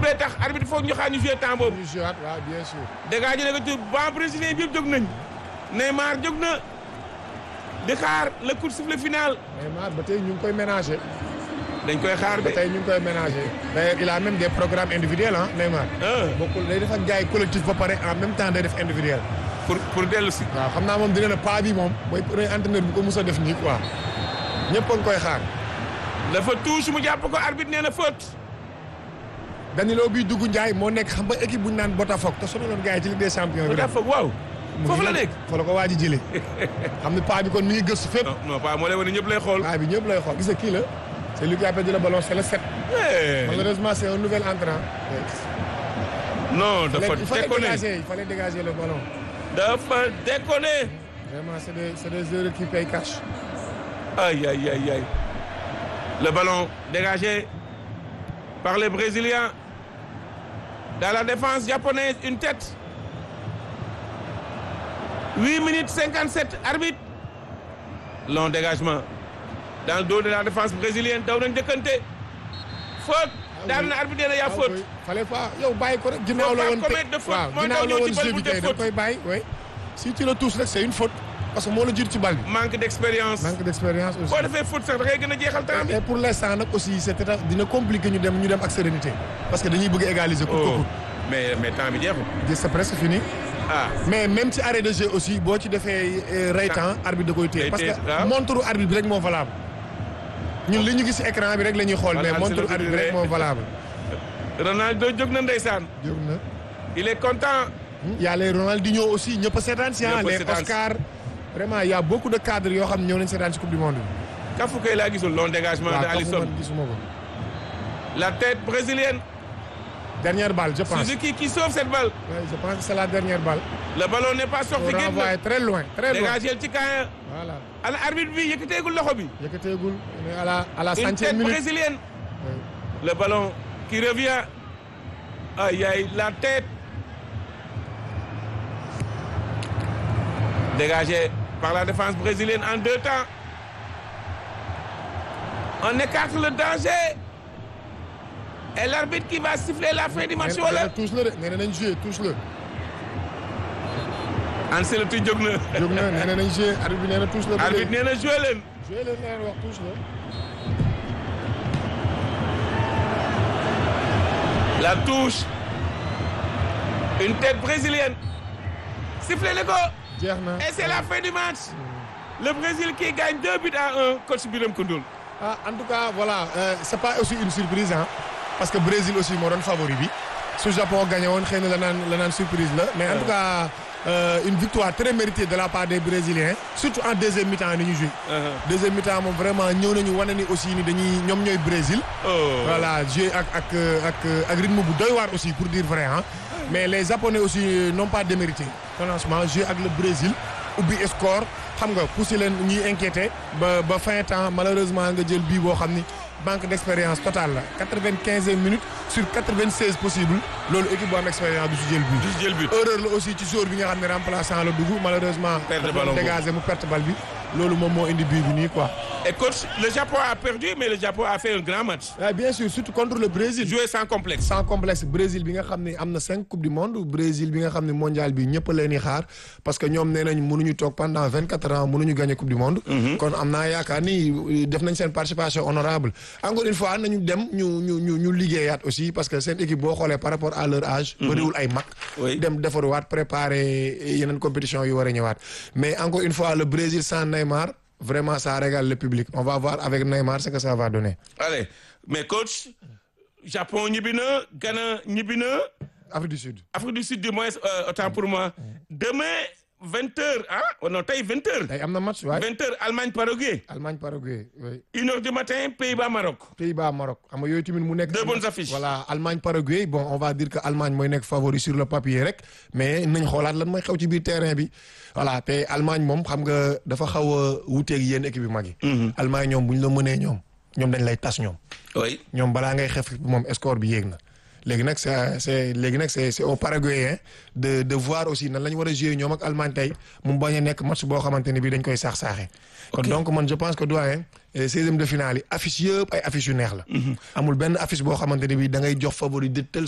bee tax arbitre foog ñu xaar ñu joué temps boobu ñu joué waaw bien sûr. dégagé na ko tur ban brésilien bi yëpp jóg nañ Neymar jóg na di xaar le coup de sifflet final Neymar ba tey ñu ngi koy ménager. dañ koy xaar ba de tey ñu ngi koy ménager. d'ailleurs il a même des programmes individuels ah Neymar. ah bokkul day def ak gars yi collectif ba pare en même temps day def individuel. pour pour dellu si waaw xam naa moom dina ne pas bi moom mooy premier entraîneur bu ko mus a def nii quoi ñëpp a ngi koy xaar. dafa touche mu jàpp ko arbitre nee na faute Danilo bii dugg Ndiaye moo nekk xam nga équipe bu ñu naan Botafogo te sonaloon gars yi ci Ligue des champions mu bi. jàpp waaw foofu la nekk fa la ko waaj a jëlee. xam ne paa bi kon mi ngi gëstu fépp. non non pas moo lay wane ñëpp lay xool paa bi ñëpp lay xool gis nga kii la. c'est lui qui a perdu le ballon c'est le 7. Eh, malheureusement c'est un nouvel entrant. non il dafa fallait déconné dégager il fallait dégager le ballon. dafa déconné vraiment c'est des c'est des erreurs qui payent cash. aïe aïe aïe aïe le ballon dégagé par les Brésiliens dans la défense japonaise une tête 8 minutes 57 arbitre long dégagement dans le dos de la défense brésilienne daw nañ dëkkante faute daal na arbitre nee na yaa faute fallait pas yow bàyyi ko rek ginnaaw la pas woon commettre de faute. waaw Moo ginnaaw tax la ñëw woon ci bal jeu bu bi def kay da faute. koy bàyyi oui. si tu le touches rek c'est une faute parce que moo la jiitu ci bal bi. manque d'expérience manque d'expérience aussi. boo defee faute sax da ngay gën a jeexal temps bi et pour l'instant nag aussi c'est très dina compliqué ñu dem ñu dem ak sérénité parce que dañuy bëgg a égaliser. coûte que oh coûte. mais mais temps bi jeexul c'est presque fini. ah mais même ci arrêt de jeu aussi boo ci defee euh, ray temps arbitre da koy téye Day parce téye, que waaw. montre arbitre bi rek moo valable ñun li ñu gis ci écran bi rek la ñuy xool Voilà, mais c'est montre le arbitre bi rek moo valable. Ronaldo jóg na ndeysaan jóg na il est content y a les Ronaldinho aussi ñëpp a seetaan si ah Ñëpp a les seetaan si. Oscar vraiment y a beaucoup de cadres yoo xam ne ñëw nañ seetaan si coupe du monde bi. Kafu kay laa gisul long dégagement de waaw kooku Alisson man gisuma ko. la tête brésilienne dernière balle je pense. Suzuki qui sauve cette balle Ouais, je pense que c'est la dernière balle. le ballon n'est pas faut sorti génn renvoyer très loin très loin. dégagé ci kaaya voilà ana arbitre bi yëkkateegul loxo bi yëkkateegul on est à la à la une centième tête minute. brésilienne Ouais. le ballon qui revient aïe aïe la tête dégagé par la défense brésilienne en deux temps on écarte le danger et l'arbitre qui va siffler la fin du match nee na wala touche la de nee na nañ joué touche la. Ancelotti jóg na jóg na nee na nañ joué arbitre bi nee na touche la. ba arbitre léegi. nee na joué leen joué leen nee na wax touche la. la touche une tête brésilienne sifflé na ko jeex na. et c'est la fin du match le Brésil qui gagne deux buts à un coach Birame Koundoul ah en tout cas voilà euh, c'est pas aussi une surprise hein parce que Brésil aussi moo doon favori bi su Japon gagné woon xëy na la naan la naan surprise la mais en tout cas euh, une victoire très méritée de la part des Brésiliens surtout en deuxième mi-temps ni ñu joué. deuxième mi-temps moom vraiment ñëw nañu wane ni aussi ni dañuy ñoom ñooy Brésil. oh voilà joué ak ak ak ak rythme bu doy waar aussi pour dire vrai ah mais les Japonais aussi n'ont pas démérité franchement joué ak le Brésil ubbi score xam nga poussé leen ñuy inquiété ba ba fin temps malheureusement nga jël bii boo xam ni manque d'expérience totale la quatre-vingt-quinzième minute sur quatre-vingt-seize possible loolu équipe bu am expérience du si jël bii. du jël but erreur la aussi ci joueur bi nga xam ne remplaçant la dugg malheureusement. Perte dafa ballon boobu. dégagé mu perte bal bi loolu moom moo indi bii bi nii quoi. et coach le Japon a perdu mais le Japon a fait un grand match ah bien sûr surtout contre le Brésil. joué sans complexe sans complexe Brésil bi nga xam ne am na cinq coupe du monde Brésil bi nga xam ne mondial bi ñëpp a leen di xaar parce que ñoom nee nañ mënuñu toog pendant vingt quatre ans mënuñu gagner coupe du monde. kon am naa yaakaar ni def nañ seen participation honorable encore une fois nañu dem ñu ñu ñu ñu liggéeyaat aussi parce que seen équipe boo xoolee par rapport à leur âge. bëriwul ay mag. Oui. dem defaruwaat préparer yeneen compétition yu war a ñëwaat mais encore une fois le Brésil sans Neymar vraiment ça régale le public on va voir avec Neymar ce que ça va donner. allez mais coach Japon ñibbi na Ghana ñibbi na Afrique du Sud. Afrique du Sud du moins euh, autant pour moi demain vingt heures ah oh non tey vingt heures tey am na match waay. vingt heures Allemagne Paraguay Allemagne Paraguay oui. une heure du matin Pays-Bas Maroc Pays-Bas Maroc xam nga yooyu tamit mu nekk. Deux bonnes affiches. voilà Allemagne Paraguay bon on va dire que Allemagne mooy nekk favori sur le papier rek mais nañ xoolaat lan mooy xew ci biir terrain bi voilà te Allemagne moom xam nga dafa xaw a wuuteeg yéen équipe yu mag yi. Allemagne ñoom bu ñu la mënee ñoom ñoom dañ lay tas ñoom. oui ñoom balaa ngay xef moom score bi yéeg na léegi nag c'est c'est léegi nag c'est c'est au Paraguayen de de voir aussi nan la ñu war a jouer ñoom ak Allemagne tey mu bañ a nekk match boo xamante ne bii dañ koy saax saaxee. kon donc man je pense que doyen seizième de finale yi affiche yëpp ay affiches yu neex la. amul benn affiche boo xamante ne bii da ngay jox favori de telle